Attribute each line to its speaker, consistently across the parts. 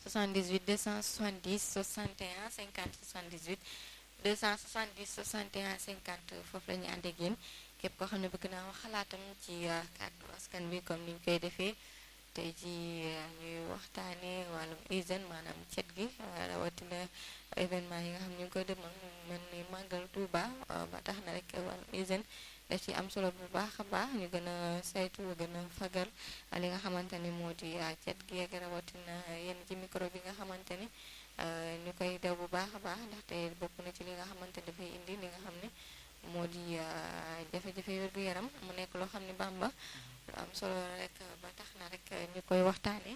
Speaker 1: 78 270 61 50 78 270 61 50 foofu la ñuy ànd ak yéen képp koo xam ne bëgg naa wax xalaatam ci kàddu askan bi comme ni ñu koy defee tey ji ñuy waxtaanee wàllum hygiène maanaam cet gi rawatina événement yi nga xam ñu ngi koy demal mel ni màggal Tuuba ba tax na rek wàllum hygiène daf ci am solo bu baax a baax ñu gën a saytu gën a fagal li nga xamante ni moo di cet gi ak rawatina yenn ci micro bi nga xamante ni ñu koy daw bu baax a baax ndaxte bokk na ci li nga xamante ni dafay indi li nga xam ne moo di jafe-jafe wér-gu-yaram mu nekk loo xam ne Bamba lu am solo rek ba tax na rek ñu koy waxtaanee.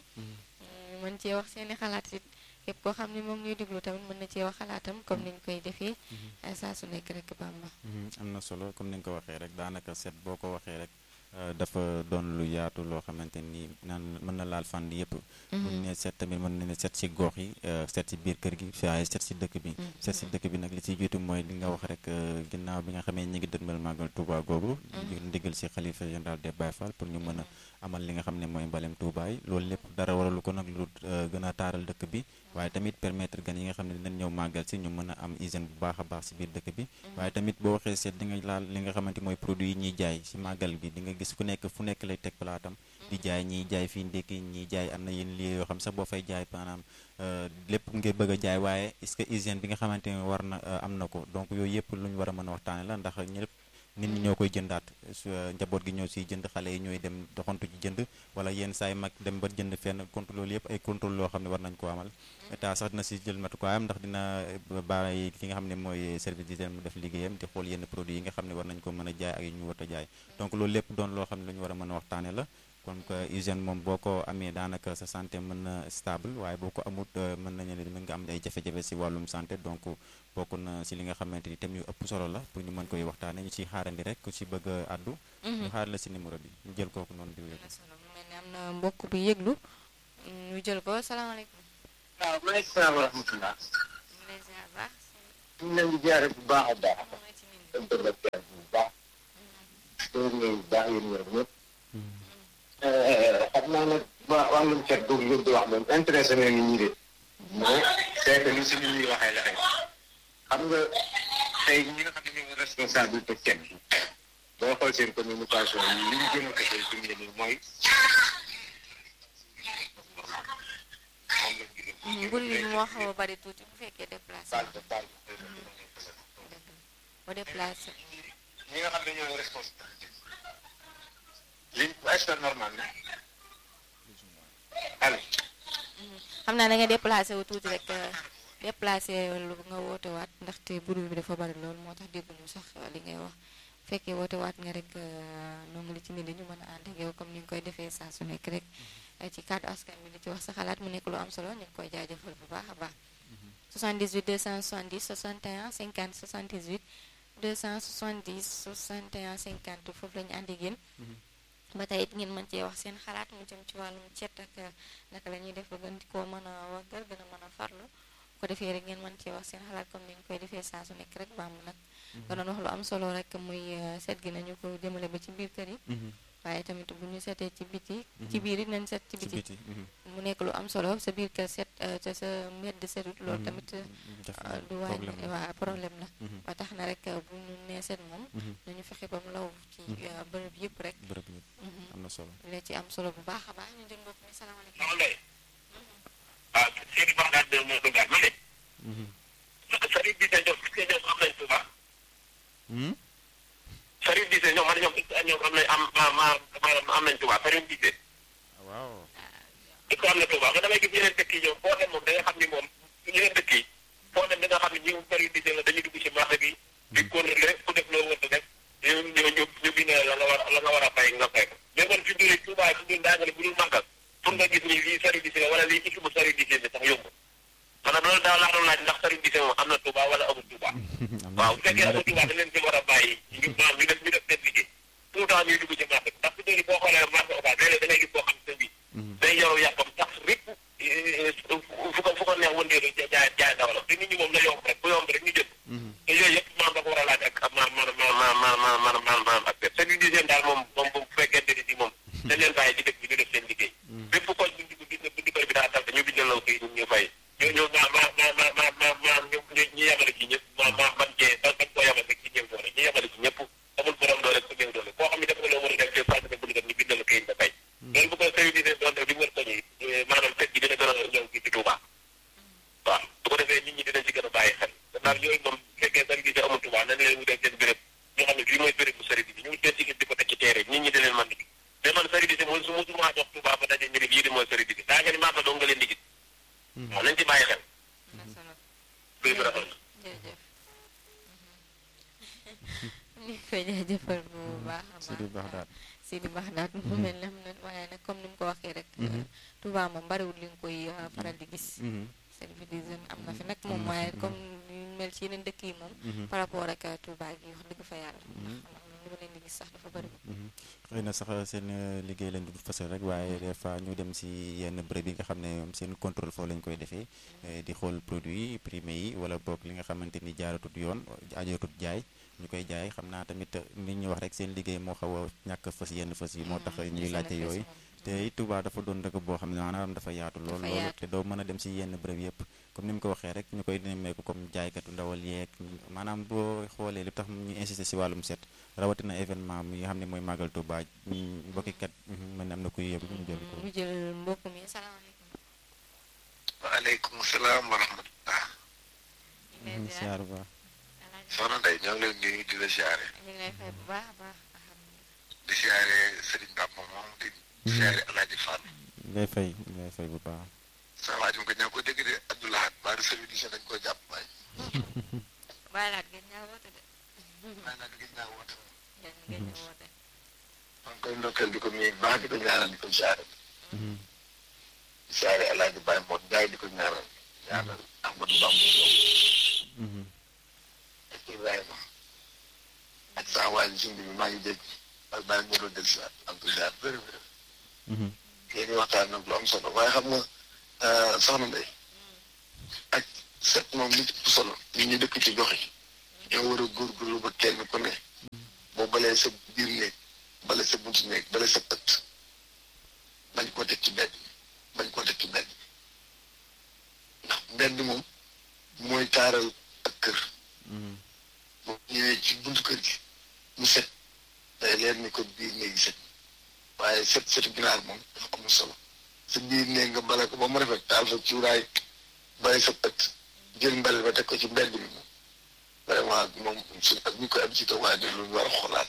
Speaker 1: mën cee wax seeni xalaat it képp koo xam ne moom ñuy déglu tamit mën na cee wax xalaatam comme ni ñu koy defee. saa su nekk rek Bamba.
Speaker 2: am na solo comme ni nga ko waxee rek daanaka set boo ko waxee rek. dafa doon lu yaatu loo xamante ni naan mën na laal fànn yëpp. bu ñu nee set tamit mën na ne set si gox yi set si biir kër gi waaye set si dëkk bi. set si dëkk bi nag li ci jiitu mooy li nga wax rek ginnaaw bi nga xamee ñi ngi dënmal màggal Touba googu. ndigal si xalifa général des Baye Fall pour ñu mën a amal li nga xam ne mooy mbalem Touba yi loolu lépp dara waralu ko nag lu gën a taaral dëkk bi. waaye tamit permettre gan yi nga xam ne dinañ ñëw màggal si ñu mën a am hygiène bu baax a baax si biir dëkk bi. waaye tamit boo waxee seet di nga laal li nga xamante mooy produit yi ñuy jaay si màggal bi di nga gis ku nekk fu nekk lay teg palaatam di jaay ñiy jaay fii ndékki ñiy jaay am na yenn lii yoo xam sax boo fay jaay maanaam lépp ngir bëgg a jaay waaye est-ce que hygiène bi nga xamante ne war na am na ko donc yooyu yëpp lu ñu war a mën a waxtaane la ndax ñëpp nit ñi ñoo koy jëndaat njaboot gi ñoo siy jënd xale yi ñooy dem doxantu ci jënd wala yenn saay mag dem ba jënd fenn contrôle loolu yëpp ay contrôle loo xam ne war nañ ko amal état sax dina si jël matukaayam ndax dina bàyyi ki nga xam ne mooy service d'hygiène mu def liggéeyam di xool yenn produits yi nga xam ne war nañ ko mën a jaay ak yu ñu war a jaay donc loolu lépp doon loo xam ne lu ñu war a mën a waxtaane la kon que hygiène moom boo ko amee daanaka sa santé mën na stable waaye boo ko amut mën nañu ne mën nga am ay jafe-jafe si wàllum santé donc bokk na si li nga xamante ni thème yu ëpp solo la pour ñu mën koy waxtaane ñu ciy xaarandi rek ku si bëgg a addu ñu xaar la si numéro bi ñu jël kooku noonu di wér
Speaker 1: mel ni am na mbokk bi yëglu ñu jël ko salaamaaleykum
Speaker 3: waaw maaleykum salaam wa rahmatulah.
Speaker 1: ñu lay ziar baax
Speaker 3: ñu ngi leen di jaare bu baax a baax. dem ko def bu baax. loolu ngay baax yéen ñëpp ñëpp. xam naa nag waa wàllum cet boobu ngeen di wax moom intéressé na nit ñi de. mais c'est que li si nit ñi waxee la rek. xam nga tey ñi nga xam ne ñoo responsabilité cet bi. boo xool seen communication yi li ñu gën a defee fi mu ne nii mooy.
Speaker 1: mbir mi moo xaw a bari tuuti bu fekkee déplacé
Speaker 3: baal ba baal
Speaker 1: boo déplacé
Speaker 3: ñi nga xam ne ñooy responsabilité li est-ce que normal na allo
Speaker 1: xam naa da nga déplacé wu tuuti rek déplacé lu nga woote waat ndaxte bruit bi dafa bari loolu moo tax dégguñu sax li ngay wax bu fekkee woote waat nga rek noonu li ci nit ñu mën a ànd ak yow comme ni nga koy defee saa su nekk rek ci kàddu askan bi di ci wax sa xalaat mu nekk lu am solo ñu ngi koy jaajëfal bu baax a baax 78 270 61 50 78 270 61 50 foofu la ñu ànd ak yéen ba tey it ngeen mën cee wax seen xalaat mu jëm ci wàllum cet ak naka la ñuy def ba gën di koo mën a waggal gën a mën a farlu ko defee rek ngeen mën cee wax seen xalaat comme ni ñu koy defee saa su nekk rek baam nag nga doon wax lu am solo rek muy set gi nañu ko jëmale ba ci biir kër yi waaye tamit bu ñu setee ci biti ci biir it nañ set ci biti mu nekk lu am solo sa biir kër set te sa mbedd setut loolu tamit du wàññi waa problème la ba tax na rek bu ñu nee set moom nañu fexe ba mu law ci bërëb yëpp rek
Speaker 2: bërëb yëpp am na solo
Speaker 1: la ci am solo bu baax a baax ñu jël mbokk mi salaamaaleykum
Speaker 4: non lay waaw Seydou Baxdaad de moo duggaat ma ne Sarif bi seen ñoom seen ñoom am nañ Tuuba Sarif bi seen ñoom man ñoom ñoom am nañ am maanaam am nañ Tuuba Sarif bi seen
Speaker 2: waaw
Speaker 4: ko am na Tuuba nga damay gis yeneen dëkk yi ñoom foo dem moom da nga xam ni moom yeneen dëkk yi foo dem da nga xam ne ñi Sarif bi seen la dañuy dugg ci marché bi di contrôler ku def loo wër def ñu ñu ñu ñu bind la nga war la nga war a fay nga fay ko mais man fi mu ne Tuuba fi mu ne daa nga ne bu dul màggal pour nga gis ni lii Sarif bi seen wala lii équipe bu Sarif bi seen sax yomb maanaam loolu daal laa doon laaj ndax Sarif bi seen moom am na Tuuba wala amul Tuuba waaw bu fekkee amul Tuuba dañ leen ci war a bàyyi ñu maam ñu def ñu def seen liggéey tout le temps ñuy dugg ci marché ndax fi mu boo xoolee marché Ocass léeg-léeg da ngay gis boo xam ne bi day yoru yàppam tax rek fu ko fu ko neex wëndeelu jaay jaay dawalam te nit ñi moom la yomb rek bu yomb rek ñu jël te yooyu yëpp maam da ko war a laaj ak ma ma ma ma ma ma ma ma ma ak service d'hygiène daal moom moom bu fekkente ni moom dañ leen bàyyi ci dëkk bi ñu def seen liggéey bépp koñ bu dugg gis ne bu dikkër bi daa tal te ñu bindal law kii ñu ñëw bàyyi xel
Speaker 1: am na solo
Speaker 4: luy bi rafet
Speaker 1: jërëjëf ñu ngi koy jaajëfal bu baax a
Speaker 2: Sidi
Speaker 1: baax
Speaker 2: Baxdaat
Speaker 1: Sidi Baxdaat mu mel ne am na waaye nag comme ni mu ko waxee rek Touba moom bariwul li nga koy uh, faral di gis service d'hygiène am na fi nag moom waaye comme ñu mel ci yeneen dëkk yi moom par rapport ak uh, Touba gi wax dëgg fa yàlla ndax man li ma leen di gis sax dafa bariwul
Speaker 2: xëy na sax seen euh, liggéey lañ du fasal rek waaye des fois ñu dem si yenn bërëb yi nga xam ne ñoom seen contrôle foofu lañ koy defee eh, di xool produit yi primé yi wala boog li nga xamante ni jaaratut yoon ajootut jaay ñu koy jaay xam naa tamit nit ñi wax rek seen liggéey moo xaw a ñàkk a fës yenn fës yi moo tax ñuy
Speaker 1: seen
Speaker 2: laajte
Speaker 1: affaire
Speaker 2: yooyu
Speaker 1: moom.
Speaker 2: te it Touba dafa doon dëkk boo xam ne maanaam dafa yaatu lool
Speaker 1: Dafa
Speaker 2: lool
Speaker 1: yaatu.
Speaker 2: te doo mën a dem si yenn bërëb yëpp comme ni mu ko waxee rek ñu koy nemmeeku comme jaaykatu ndawal yeeg maanaam boo xoolee li tax ñu insister si wàllum set rawatina événement mi nga xam ne mooy màggal Touba ñi mbokki kat mën na am na kuy yëb ñu jël ko
Speaker 1: ñu jël mbokk mi salaamaaleykum
Speaker 5: waaleykum salaam wa rahmatullah
Speaker 1: ñu ngi lay ziar
Speaker 2: siyaar ba
Speaker 1: Alaaji
Speaker 5: soxna Ndeye ñoo ngi leen nuyu di la siyaare
Speaker 1: ñu ngi lay fay bu baax a baax alhamdulilah
Speaker 5: di siyaare Serigne Bamba moom di siyaare Alaaji Fall
Speaker 2: ngay fay ngay fay bu baax
Speaker 5: sa waaj mu ko ñaa ko dégg de Abdoulahat baari service dañ ko jàpp waay
Speaker 1: bàyyi laat gën ñaa woote de
Speaker 5: maa nag gis naa woote
Speaker 1: gën gën ñaa woote
Speaker 5: maa ngi koy ndokkeel di ko nuyu baax di ko ñaanal di ko siyaare di siyaare Alaaji Baye Mot Njaay di ko ñaanal ñaanal Ahmadou Bamba moom ak Ibrahima ak saa waaj sindi bi maa ngi dégg ak Baye Mot del si waat am ko ziar bëri bëri yéen ñi waxtaan nag lu am solo waaye xam nga soxna Ndeye ak set moom li ci ëpp solo ñi ñu dëkk ci gox yi ñoo war a góorgóorlu ba kenn ku ne boo balee sa biir néeg bale sa buntu néeg bale sa ëtt bañ koo teg ci mbedd bañ koo teg ci mbedd ndax mbedd moom mooy taaral ak kër boo ñëwee ci buntu kër gi mu set day leer ni ko biir néeg yi set waaye set setu ginaar moom dafa amul solo sa biir néeg nga bale ko ba mu rafet taal fa cuuraay bale sa ëtt jël mbel ba teg ko ci mbedd bi moom vraiment moom su ak ñu koy am ci waaye de lu ñu war a xoolaat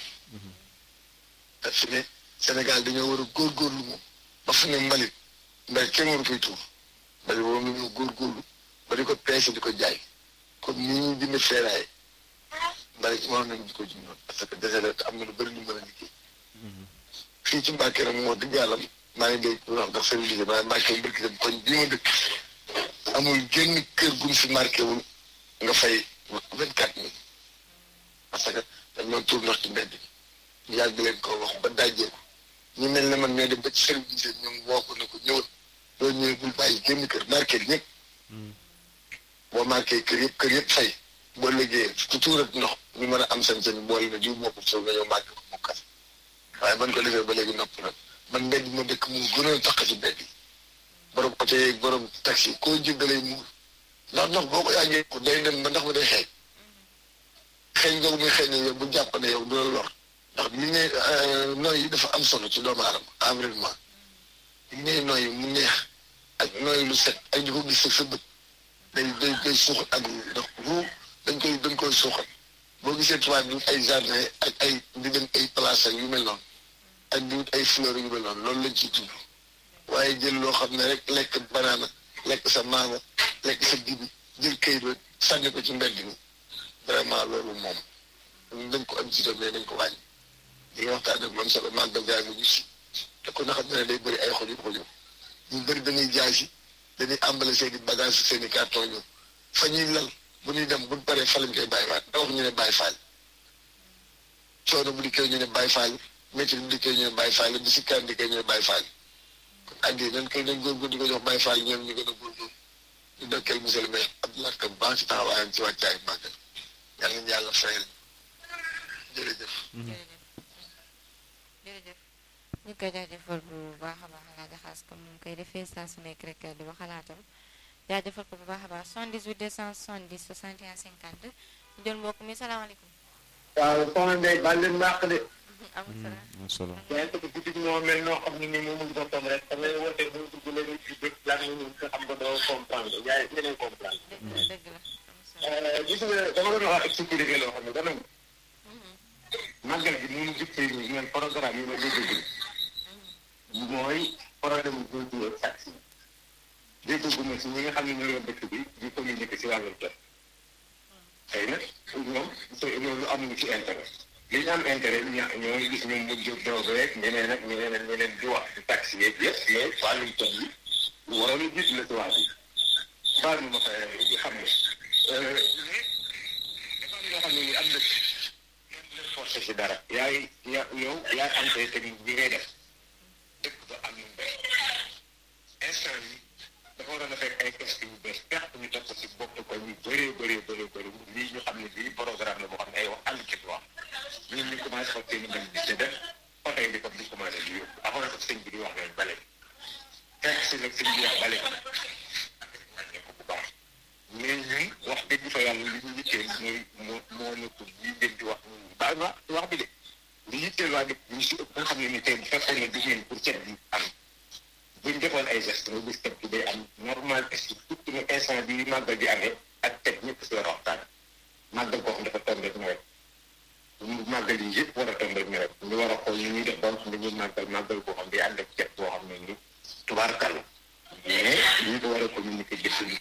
Speaker 5: te fi ne Sénégal dañoo war a góorgóorlu moom ba fu ne mbalit mbel kenn waru koy tuur mbalit boobu ñu góorgóorlu ba di ko peese di ko jaay comme ni ñuy jënd feeraay mbalit waroon nañu di ko jëndoon parce que dese la te am na lu bëri lu mën a liggéey fii ci Mbàkke nag moo dëgg yàlla maa ngi dégg lu wax ndax service d'hygiène waaye Mbàkke mbirki dem koñ bii ma dëkk amul génn kër guñ fi marqué wul nga fay vingt quatre mille parce que dañ doon tuur ndox ci mbedd bi yàgg leen ko wax ba dajjee ko ñu mel ne man ñoo dem ba ci service d'hygiène ñoom woo ko ne ko ñëwal doo ñëwee bul bàyyi génn kër marqué ñëpp boo marqué kër yëpp kër yëpp fay boo liggéeyee ku tuurat ndox ñu mën a am seen seen boole na jiw moo ko soog nga ñëw marqué ko mu kas waaye ban ko defee ba léegi nopp nag man mbedd ma dëkk mu gënoon tax ci mbedd yi borom oto yeeg borom taxi koo jëg da lay muur ndax ndox boo ko yàggee ko day dem ba ndax ma day xeeñ xeeñ nga muy xeeñ yow bu jàpp ne yow du la lor ndax li ne nooy yi dafa am solo ci doomu aadama environnement li ngay nooy mu neex ak nooy lu set ak di ko gis sa bët day day day suuxat ak ndax ruu dañ koy dañ koy suuxat boo gisee tubaab bi ay jardin ak ay di dem ay place ak yu mel noonu ak di wut ay fleur yu mel noonu loolu lañ ciy tudd waaye jël loo xam ne rek lekk banaana lekk sa maanga lekk sa dibi jël kayit rek sànni ko ci mbedd mi vraiment loolu moom dañ ko am ci mais dañ ko wàññi li nga waxtaan ak man solo màggal gaa ngi gis te ko na xam ne day bëri ay xojub xojub ñu bëri dañuy jaay si dañuy àmbale seen i bagage seen i carton ñu fa ñuy lal bu ñuy dem bu ñu paree fa lañ koy bàyyiwaat da wax ñu ne bàyyi faal coono bu dikkee ñu ne bàyyi faal métti bu dikkee ñu ne bàyyi faal bi si kan dikkee ñu ne bàyyi faal kon addi nañ koy nañ góorgóor di ko jox bàyyi faal ñoom ñu gën a góorgóor ñu dokkeel monsieur le maire Abdoulaye Ka baax ci taxawaayam ci wàccaay màggal yàlla nañu yàlla fayal jërëjëf
Speaker 1: jërëjëf ñu ngi koy jaajëfal bu baax a baax laa jaxaas comme ni mu koy defee saa su nekk rek di wax xalaatam jaajëfal ko bu baax a baax 78 270 61 50 ñu jël mbokk mi salaamaaleykum.
Speaker 3: waaw soxna Ndeye baal leen mbaax de.
Speaker 1: amul salaam.
Speaker 2: am solo
Speaker 3: yaa ngi ko guddi gi moo mel noo xam ne nii moom mu boppam rek da ngay woote bu dugg léegi ci dëkk lan la ñu nga xam ko doo comprendre yaa ngi leen comprendre.
Speaker 1: dëgg la dëgg la amul salaam.
Speaker 3: gis nga dama doon wax ak sécurité loo xam ne dana màggal gi ni mu gisee nii ngeen programme yi ma dégg mooy problème bu góor ak taxi dégguma si ñi nga xam ne ñoo yor dëkk bi di communiquer si wàllum jot xëy na ñoom loolu amuñu ci intérêt li ñu am intérêt ña ñoo ngi gis ñoom mu jóg drogue rek ñeneen ak ñeneen ak ñeneen di wax di taxi yeeg yëpp mais wàllum jot bi lu waroon a gis la si wax bi baal ma ma fay bi xam ne mais dafa am yoo xam ne ni am dëkk kenn du leen forcé si dara yaay ya yow yaa am tey technique bi ngay def dëkk ba am lu mbéy instant yi dafa waroon a fekk ay questions yu bees perte ñu def ko si bopp ko ñu bëree bëree bëree bëri lii ñu xam ne bii programme la boo xam ne ay wax ànd ci wax ñun ñu commencé xool seen i mbéy di ci def oto yi di ko di commencé di yóbbu avant que sëñ bi di wax leen bale fekk si nag sëñ bi wax bale wàññeeku bu baax mais ñun wax dëgg fa yàlla li ñu yitteel mooy moo moo nekk lii ngeen di wax baal ma wax bi de li yitteel waa dëkk ñu si ëpp nga xam ne ni tey bu fekkoon ne dugg ngeen pour cet bi am buñ defoon ay gestes nga gis cet bi day am normal est ce que surtout ne instant bi màggal di amee ak cet ñëpp si war a waxtaan màggal koo xam dafa tombé ak nawet màggal yi yëpp war a tombé ak nawet ñu war a xool ñu ñuy def ba nga xam ne ñuy màggal màggal boo xam day ànd ak cet boo xam ne ni tubaarkal mais ñu ko war a communiquer jëfandi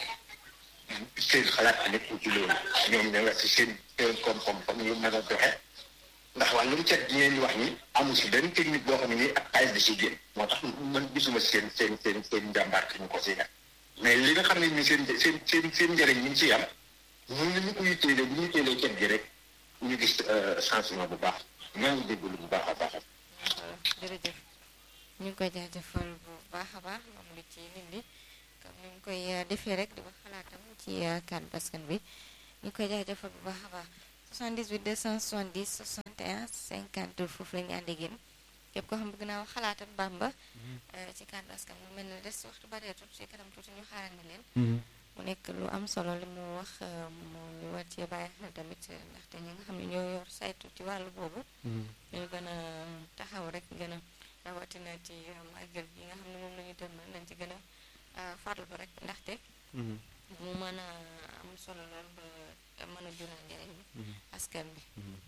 Speaker 3: seen xalaat nekk ci loolu ñoom ña nga si seen seen koom-koom comme ñu mën a doxe ndax wàllum cet bi ngeen di wax ni amul si benn technique boo xam ne nii ak xaalis da si génn moo tax man gisuma seen seen seen seen njàmbaar ñu ko si def mais li nga xam ne ni seen seen seen seen njëriñ ñu ngi ciy am ñun ñu ko yitteelee bu ñu yitteelee cet gi rek ñu gis changement bu baax maa ngi déglu bu baax a baax.
Speaker 1: jërëjëf ñu ngi koy jaajëfal bu baax a baax moom lu ci nit ñi comme ni ñu koy defee rek di wax xalaatam ci kàddu askan bi ñu ngi koy jaajëfal bu baax a baax 78 270 61 50 foofu la ñu ànd ak yéen képp koo xam bëgg naa wax xalaatam Bamba ci kàddu askan mu mel ne des waxtu bareetul ci kanam tuuti ñu xaaral na leen mu nekk lu am solo li mu wax mu war cee bàyyi xel tamit ndaxte ñi nga xam ne ñoo yor saytu ci wàllu boobu ñu gën a taxaw rek gën a rawatina ci màggal gi nga xam ne moom la ñu dënmal nañ ci gën a farlu rek ndaxte mu mën a am solo lool ba mën a jural njëriñ askan bi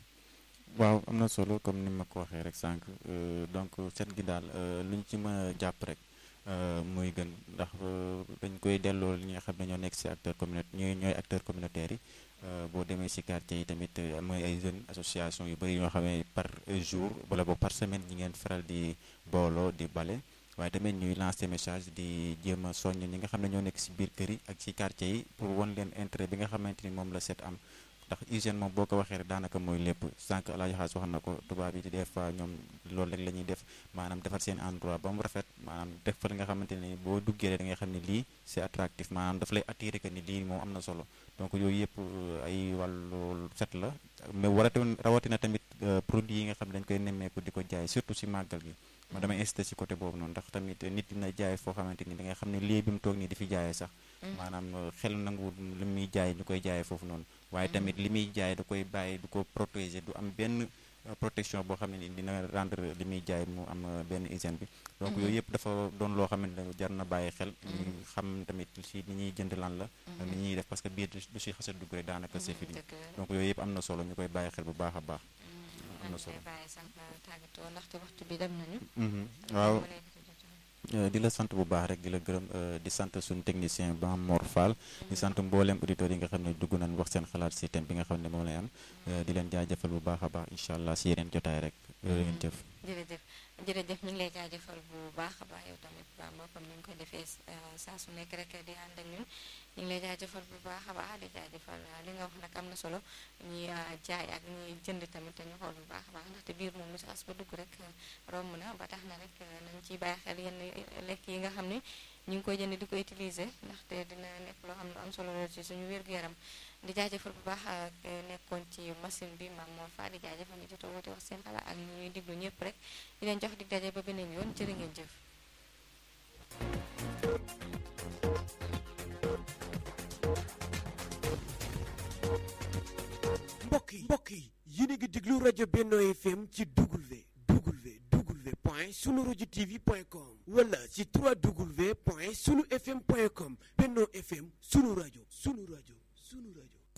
Speaker 2: waaw am na solo comme ni ma ko waxee rek sànq donc set gi daal lu ñu ci mën a jàpp rek muy gën ndax dañ koy delloo li nga xam ne ñoo nekk si acteur communautaire ñooy ñooy acteur communautaire yi boo demee si quartier yi tamit mooy ay jeunes association yu bëri yoo xam ne par jour wala boog par semaine ñi ngeen faral di booloo di bale waaye tamit ñuy lancer message di jéem a soññ ñi nga xam ne ñoo nekk si biir kër yi ak ci quartier yi pour won leen intérêt bi nga xamante ni moom la set am ndax hygiène moom boo ko waxee rek daanaka mooy lépp sànq Alaaji Xaas wax na ko tubaab yi des fois ñoom loolu rek la ñuy def maanaam defar seen endroit ba mu rafet maanaam def fa li nga xamante ne boo duggee rek da nga xam ne lii c'est attractif maanaam daf lay attirer que ni lii moom am na solo donc yooyu yëpp ay wàllu set la mais warate rawatina tamit produits yi nga xam ne dañ koy nemmeeku di ko jaay surtout si màggal gi ma damay insisté si côté boobu noonu ndax tamit nit dina jaay foo xamante ni da nga xam ne lii bi mu toog nii di fi jaayee sax maanaam xel nangu li muy jaay ñu koy jaayee foofu noonu waaye tamit li muy jaay da koy bàyyi du ko protéger du am benn protection boo xam ne ni dina rendre li muy jaay mu am benn hygiène bi donc yooyu yëpp dafa doon loo xamante ne jar na bàyyi xel ñu xam tamit si ni ñuy jënd lan la ak ni ñuy def parce que biir du si xasa dugg rek daanaka c'est fini donc yooyu yëpp am na solo ñu koy bàyyi xel bu baax a baax am na solo
Speaker 1: bàyyi sax tàggatoo ndaxte waxtu bi dem nañu
Speaker 2: waaw di la sant bu baax rek di la gërëm di sant suñu technicien ba Mor Fall di sant mboolem auditeurs yi nga xam ne dugg nañ wax seen xalaat si thème bi nga xam ne moom lay am di leen jaajëfal bu baax a baax incha allah si yeneen jotaay rek ngeen jëf
Speaker 1: jërëjëf jërëjëf ñu ngi lay jaajëfal bu baax a baax yow tamit Bamba comme ni nga koy defee saa su nekk rek di ànd ak ñun ñu ngi lay jaajëfal bu baax a baax di jaajëfal li nga wax nag am na solo ñuy jaay ak ñuy jënd tamit ñu xool bu baax a baax ndaxte biir moom lu si as ba dugg rek romb na ba tax na rek nañ ciy bàyyi xel yenn lekk yi nga xam ne ñu ngi koy jënd di ko utiliser ndaxte dina nekk loo xam ne am solo la ci suñu wér-gu-yaram di jaajëfal bu baax ak nekkoon ci machine bi maam moo fa di jaajëfal ñu jot a woote wax seen xalaat ak ñuy diglu ñëpp rek di leen jox dig daje ba beneen yoon jërë ngeen jëf
Speaker 6: mbokk yi mbokk yi yéen a ngi déglu rajo Benno FM ci W W W point sunu rajo TV point com wala ci 3W point sunu FM point com Benno FM sunu rajo sunu rajo sunu rajo